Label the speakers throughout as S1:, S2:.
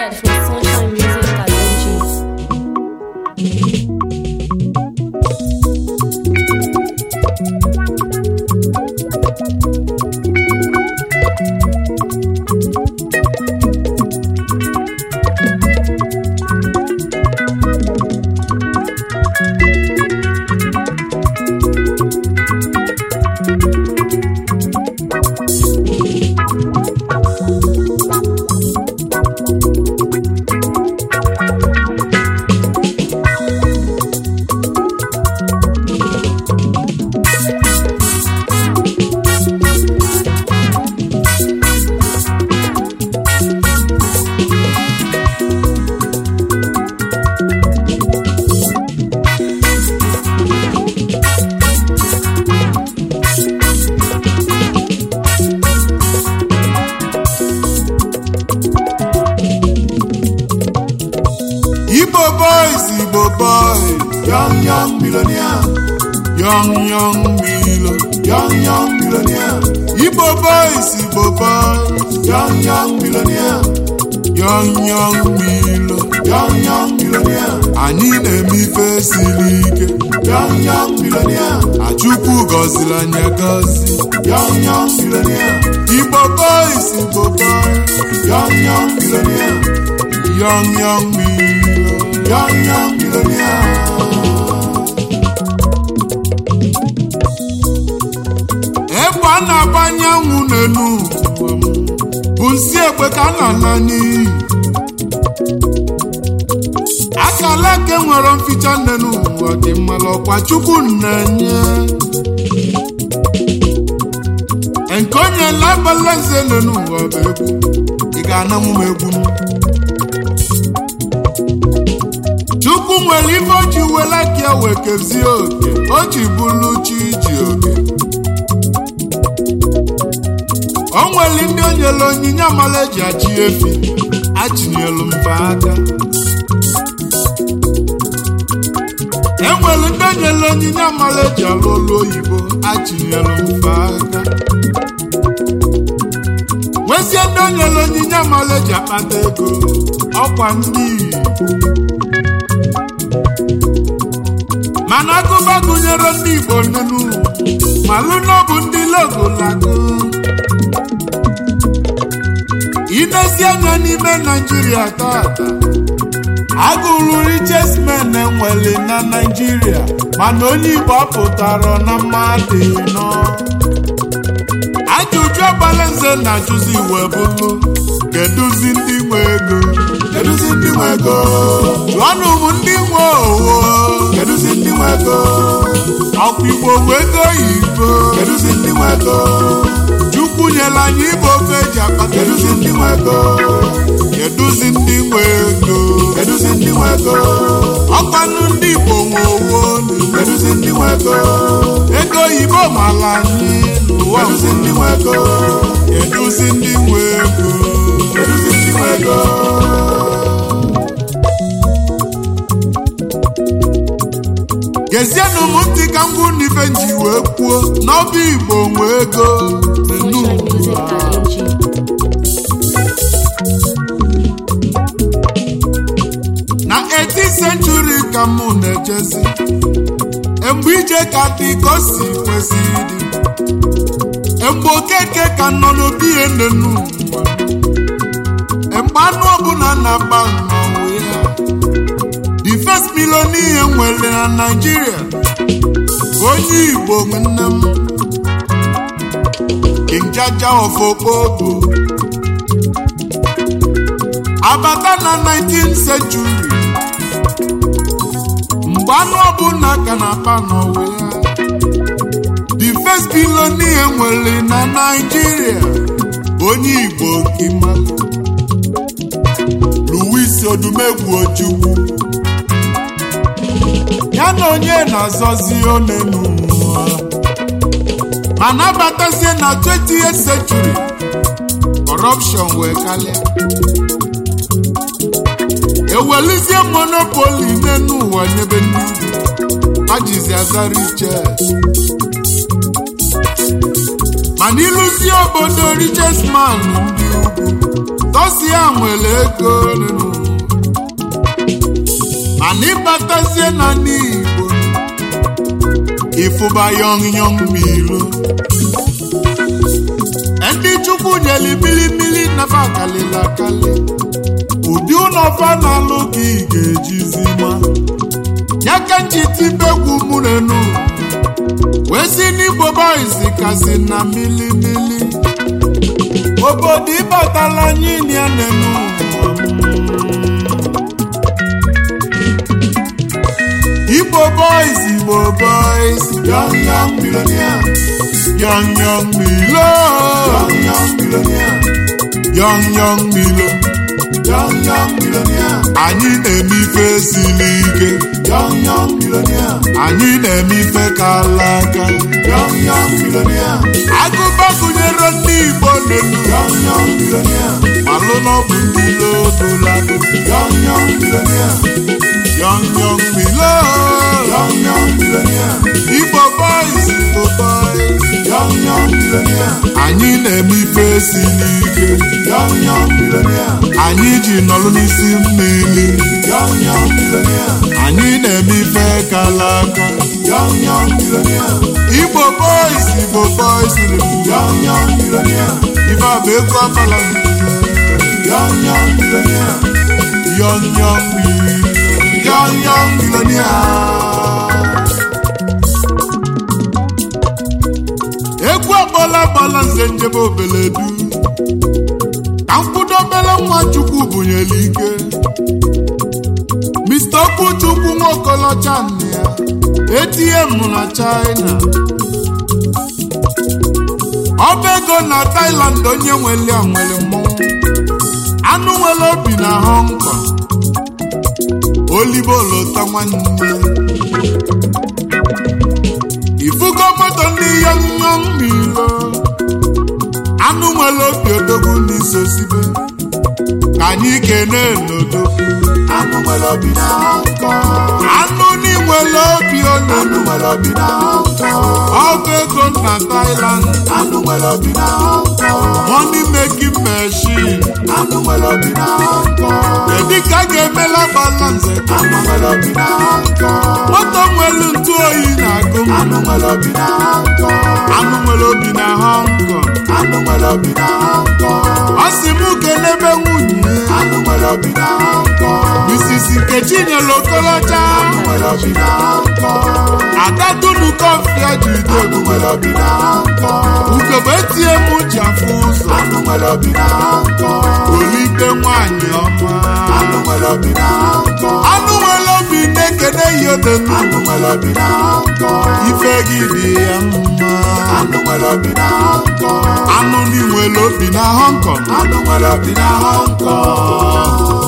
S1: Downloaded from Sunshine Music Challenge.
S2: Igbo boys, Igbo boys, young young millionaire, young young milo, young young millionaire. Igbo boys, Igbo boys, young young millionaire, young young milo, young young millionaire. Anyị na-eme ife siri ike, young young millionaire. Achukwu gọziri anyị agọzi, young young millionaire. Igbo boys, Igbo boys, young young millionaire. Young, young me, young, young millionaire. Egbe a na-agbanye anwụ n'elu ụwa m, bụ nsị egbe ka a na-ala n'iyi. Akala eke nwere mficha n'elu ụwa dị mmalụ ọkwa Chukwu na-enye. Nke onye lagbala nze n'elu ụwa bụ egwu, ị ga-ananwu m egwu m. Chukwu nwere ife o ji wela ka ya wee kezie oke o ji bụrụ chi ji oke o nwere ndị o nyere onyinye amala eji achị efi achinyelu mba aka e nwere ndị o nyere onyinye amala eji alụ olu oyibo achinyelu mba aka nwezie ndị o nyere onyinye amala eji akpata ego ọkwa ndị Igbo mana agụba gụnyere ndị Igbo nenu malụ na ọ bụ ndị logolago inezi anya n'ime Naijiria tata agụrụ riches men enwere na Naijiria mana onye Igbo apụtara na mmadụ nọ ajụjụ agbalanze na ajụzi iwe bụlụ kedụzi ndị nwe ego kedụzi ndị nwe ego jụọnụ m ndị nwe owo kedụzi ndị nwe ego ọkwa igbo nwe ego oyibo kedụzi ndị nwe ego chukwu nyere anyị ịbụ ofe eji akpa kedụzi ndị nwe ego kedụzi ndị nwe ego kedụzi ndị nwe ego ọkwanụ ndị igbo nwe owo kedụzi ndị nwe ego ego oyibo mara anyị n'ụwa kedụzi ndị nwe ego kedụzi ndị nwe ego kedụzi ndị nwe ego gezienụ m ntị ka m gwụ n'ife nji wee kwuo n'ọba igbo nwe ego n'enu
S1: Sunshine Music Challenge.
S2: na 18th century ka mụ na-ejezi mgbe ije ka dị ka o si kwesị ịdị mgbe okeke ka nọ n'obi ya n'enu ụwa mgbe anụ ọbụla na-agba mmanwụ ya the first millionaire nwere na Nigeria bụ onye Igbo nwanne m King Jaja of Okpobo abata na 19th century mgbe anụ ọbụla ka na-akpa n'ụwa ya the first billionaire nwere na Nigeria bụ onye Igbo nkima Louis Odumegwu Ojukwu ya na onye na-azọzi one n'ụwa mana abatazie na 20th century corruption wee kalịa ewelizie monopoli n'enu ụwa nyebe ndị ugwu ajizi azara iche mana ịlụzie obodo richest man ndị ugwu tọsia nwere ego nụ. mana ịbatazie na n'igbo ịfụba yọng yọng milo ndị chukwu nyeli milimili nafa kalịla akali ụdị ụlọfa na-alụ ka ị ga-ejizi ma ya ka nchitibegwu mụrenu wee si n'igbo boys kasị na milimili obodo ịbatala anyị ya nenu Igbo boys, Igbo boys, young young millionaire, young young milo, young young millionaire, young young milo, young young millionaire. Anyị na-eme ife siri ike, young young millionaire. Anyị na-eme ife kala aka, young young millionaire. Agụba gụnyere ndị Igbo n'elu, young young millionaire. Malụ n'ọbụ ndị lodolago, young young millionaire. Young young Milo, young young millionaire. Igbo boys, Igbo boys, young young millionaire. Anyị na-eme ife siri ike, young young millionaire. Anyị ji nọrọ n'isi mmiri, young young millionaire. Anyị na-eme ife kala aka, young young millionaire. Igbo boys, Igbo boys, young young millionaire. Ife a bụ ego ọbala young young millionaire. Young young millionaire. young, young millionaire. Egwu agbala agbala nze njebe obeledu ka mkwudo obele nwa chukwu bunyere ike Mr. Okwuchukwu nwokolocha nne ya ATM na China ọba ego na Thailand onye nwere ya nwere mmọnwụ anụ nwere obi na Hong Kong olibo lota nwanne ifugo moto ndị yọnyọ mmiro anụ nwere obi odogwu n'iso sibe ka anyị kene n'odogwu anụ nwere obi na nkọ anụ n'inwere obi olu anụ nwere obi na nkọ ọgụ ego na Thailand anụ nwere obi na nkọ money making machine anụ nwere obi na nkọ kedu ka a ga-emela balanse anụ nwere obi na nkọ moto nwere ntụ oyi na-agụ m anụ nwere obi na nkọ anụ nwere obi na Hong Kong anụ nwere obi na nkọ ọ sị m kelebe nwunye anụ nwere obi na nkọ Mrs. Nkechi nyere okolocha anụ nwere obi na nkọ ada dunu kọfịa ji ide anụ nwere obi na nkọ ugegbe etie m ji afụ ụzọ anụ nwere obi na nkọ olite nwanyị ọma anụ nwere obi na nkọ anụ nwere obi na-ekene ihe ode anụ nwere obi na nkọ ife gị dị ya mma anụ nwere obi na nkọ anụ ndị nwere obi na Hong Kong anụ nwere obi na Hong Kong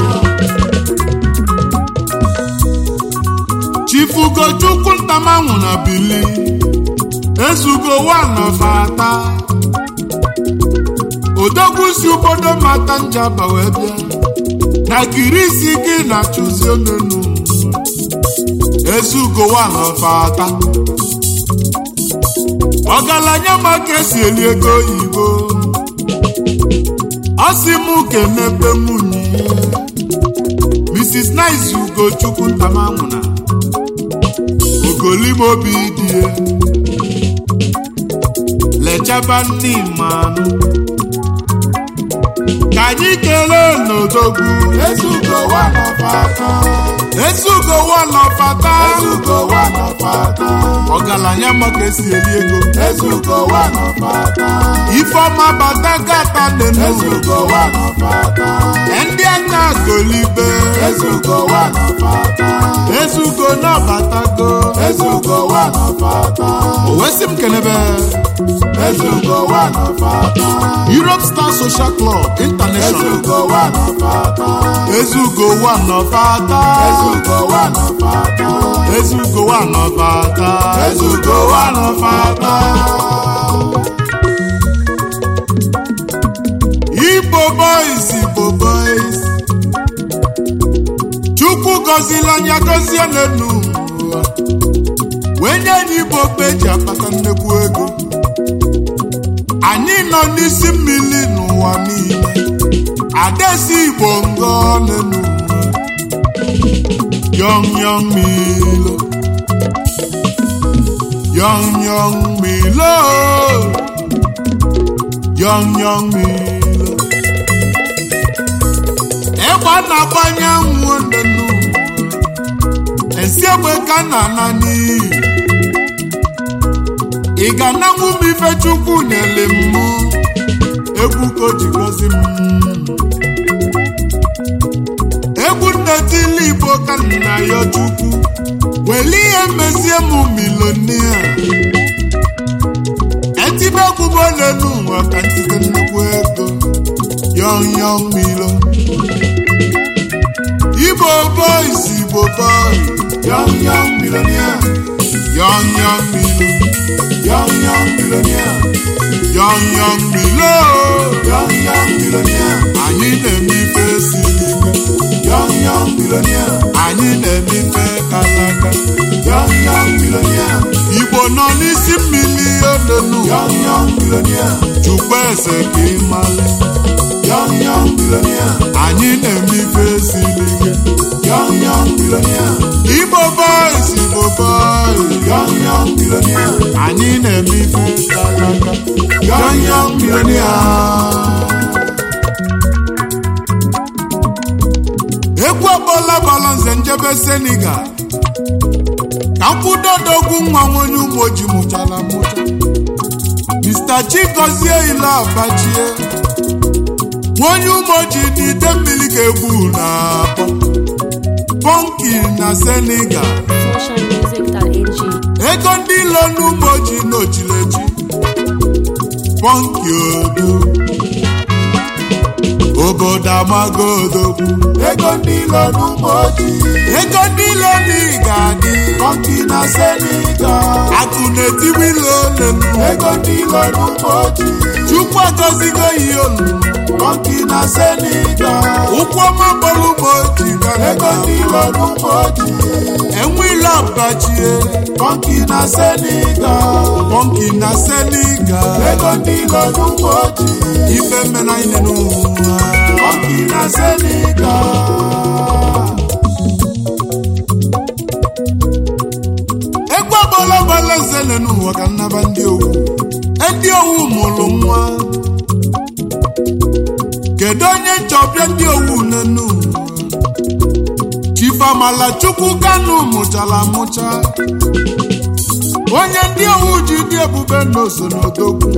S2: chifugochukwu ntamanwụ na bili ezugo wanọfata odogwu si obodo mata njaba wee bịa na kirisi gị na chụzi onunu ezugo wanọfata ọgaranya maka esi eli ego oyibo ọ sị m kenepe nwunye Mrs. Nice Ugochukwu ntamanwụna ogolimobi die lechaba ndị mmanụ ka anyị kelee n'odogwu
S3: Ezugo wanọfata.
S2: ezugo wanọfata
S3: Ezugo wanọfata.
S2: ọgaranya maka esi eli ego
S3: Ezugo wanọfata.
S2: ifeọma batagata nenu
S3: Ezugo wanọfata.
S2: ndị aka golibe
S3: Ezugo wanọfata.
S2: ezugo nabatago
S3: Ezugo wanọfata.
S2: owesi m kenebe
S3: Ezugo wanọfata.
S2: Europe Star Social Club International
S3: Ezugo wanọfata.
S2: ezugo wanọfata
S3: Ezugo wanọfata.
S2: ezugo wanọfata
S3: Ezugo wanọfata.
S2: Igbo boys Igbo boys Chukwu gọzila anya gọzie n'enu ụwa wee nye anyị Igbo okpe eji akpata nnekwu ego anyị nọ n'isi mmiri n'ụwa niile esi igbo ngọ n'enu yọng yọng milo yọng yọng milo yọng yọng milo egbe a na-agbanye nwụ n'enu esi egbe ka na ana n'iyi ị ga-ananwu m ife chukwu nyere m egwu ka o ji gọzi m egwu nnetili igbo ka nna ya chukwu weli ihe mezie m milonia etibe egwu m ole n'ụwa ka ntite nnukwu ego yọng yọng milo igbo boys igbo boy
S3: Young, young millionaire.
S2: yọng yọng milo
S3: Young, young millionaire.
S2: yọng yọng milo
S3: Young, young millionaire.
S2: anyị na-eme ife siri ike
S3: Young, young millionaire.
S2: anyị na-eme ife kalaka
S3: Young, young millionaire.
S2: igbo nọ n'isi mmiri olenu
S3: Young, young millionaire.
S2: chukwu eze ka ịmale
S3: Young, young millionaire.
S2: anyị na-eme ife siri ike
S3: Young, young millionaire.
S2: igbo boys igbo boys
S3: Young, young millionaire.
S2: anyị na-eme ife kalaka
S3: Young, young millionaire.
S2: egwu ọkpọla gbara nze njebe senegal ka mkwụdodogwu nwa nwonye ụmụ oji mụchara mụcha mr chigozie ile abachie nwonye ụmụ oji n'ide mmiri ka egwu na-akpọ pọnki na senegal
S1: Socialmusic.ng.
S2: ego ndị ilo n'ụmụ oji n'ojileji pọnki odo obodo amago odogwu
S3: Ego ndị ilo n'ụmụ ojii.
S2: ego ndị ilo n'ịga adị
S3: Monkey na Senegal.
S2: akụ na-etiwe ilo olelu
S3: Ego ndị ilo n'ụmụ ojii.
S2: chukwu agọzigo ihe olu
S3: Monkey na Senegal.
S2: ụkwụ ọma bọlụ ma oji
S3: Ego ndị ilo n'ụmụ ojii.
S2: enwe ilo abachie
S3: Monkey na Senegal.
S2: pọnki na senegal
S3: Ego ndị ilo n'ụmụ ojii.
S2: ife mena ihe n'ụwa
S3: Monkey na Senegal.
S2: egwu ọgbọla gbala zele n'ụwa ka nnaba ndị owu ndị owu mụrụ nwa kedu onye nchọbịa ndị owu n'enu ụwa chifamala chukwu kanu mụchara amụcha onye ndị owu ji dị ebube n'oso n'odogwu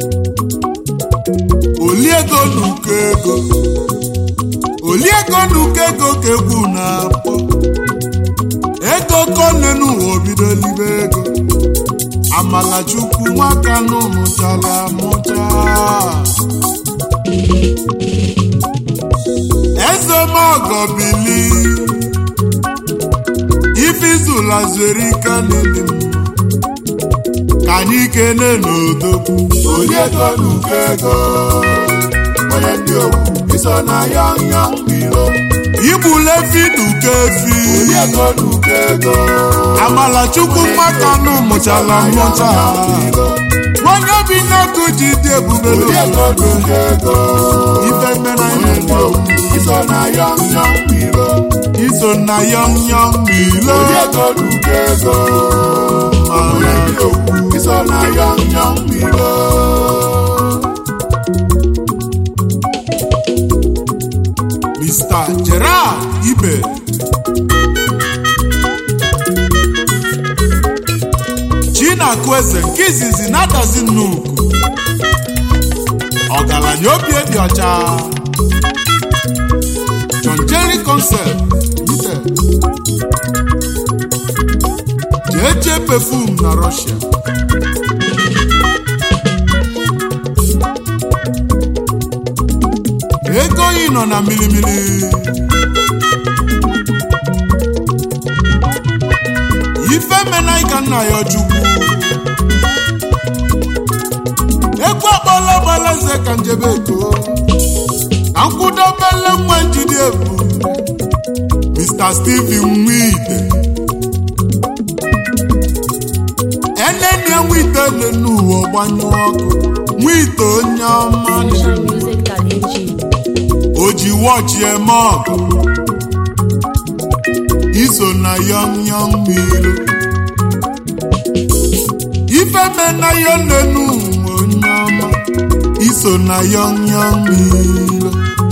S2: oliego n'uko ego oliego n'uko ego ka egwu na-akpọ ego kone n'ụwa obido libe ego amalachukwu nwaka nụ mụchara amụcha ezemogo bili ifizula zuere ike n'ili m ka anyị kene n'odogwu
S3: Onye ego n'uko ego. Onye ndị owu. Iso na young young milo.
S2: igbule efi n'uko efi
S3: Onye ego n'uko ego.
S2: amalachukwu nwaka nụ mụchara amụcha onye obi na-ego ji dị ebube
S3: Onye ego
S2: n'obodo
S3: n'uko ego.
S2: ife mere
S3: Onye
S2: anyị
S3: ndị owu. Iso na young young milo.
S2: iso na yọm yọm milo
S3: Onye ego n'uko ego. Onye ndị owu. Iso na young young milo.
S2: Mr. Gerard Ibe Chinakụ eze nke izizi na-adazi nnukwu ọgaranya obi dị ọcha John Jerry Concept Limited jeje perfume na Russia ego yi nọ na milimili ife mena ka nna ya chukwu egwu akpọla gbala nze ka njebe ego ka nkwụdobele nwa njide ebu Mr. Steven Nwite enene nwite le n'ụwa gbanyụ ọkụ nwite onye ọma
S1: Socialmusic.ng.
S2: o ji ji wọchị eme ọgụ iso na yọm yọm milo ifeme na yo nenu onye ọma iso na yọm yọm milo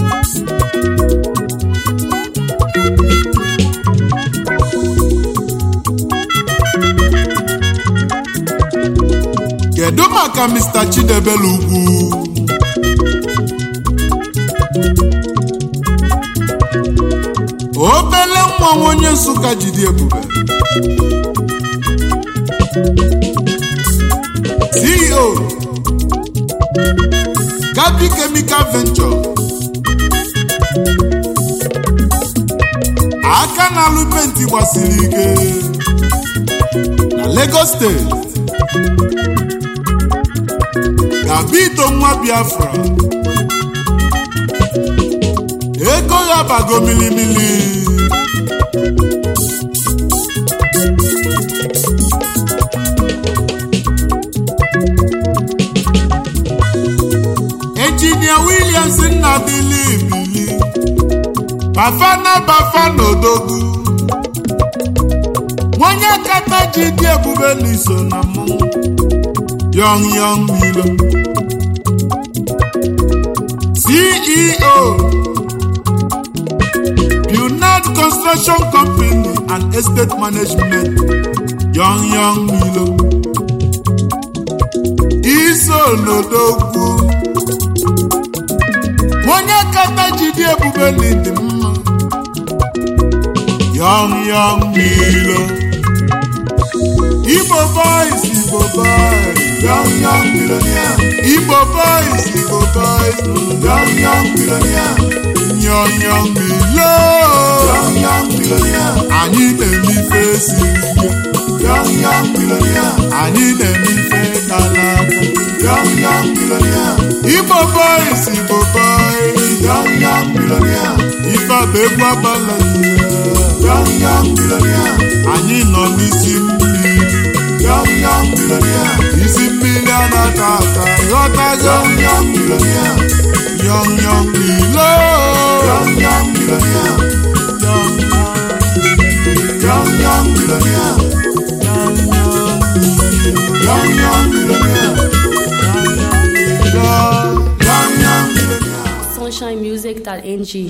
S2: kedu maka mr chidebere ugwu obele nwa nwa onye nsụka jide ebube ceo gabi chemical venture aka na-alụ penti gbasiri ike na lagos steeti gabito nwa biafra ego ya bago milimili injinia williams nna bili bili bafana bafana odogwu nwonye kata ji dị ebube n'iso na mmụọ Young Young Milo. CEO Bunad Construction Company and Estate Management. Young Young Milo. Iso n'odogwu. Onye kata jide ebube n'ịdị mma. Young Young Milo. Igbo boys, Igbo boys.
S3: Young, young millionaire.
S2: Igbo boys, Igbo boys,
S3: Young, young millionaire.
S2: young young milo.
S3: Young, young millionaire.
S2: Anyị na-eme ife siri ike,
S3: Young, young millionaire.
S2: anyị na-eme ife kala aka.
S3: Young, young millionaire.
S2: Igbo boys, Igbo boys,
S3: Young, young millionaire.
S2: ife bụ egwu agbala
S3: Young, young millionaire.
S2: Anyị nọ n'isi mmiri,
S3: Young, young millionaire.
S2: isi mmiri a na-ata ata, ghọtago
S3: Young, young millionaire.
S2: young young milo.
S3: Young, young millionaire.
S2: Young,
S3: Young, young millionaire.
S2: young, young,
S3: Young, young millionaire.
S2: young.
S3: Young, young millionaire.
S1: sunshinemusic.ng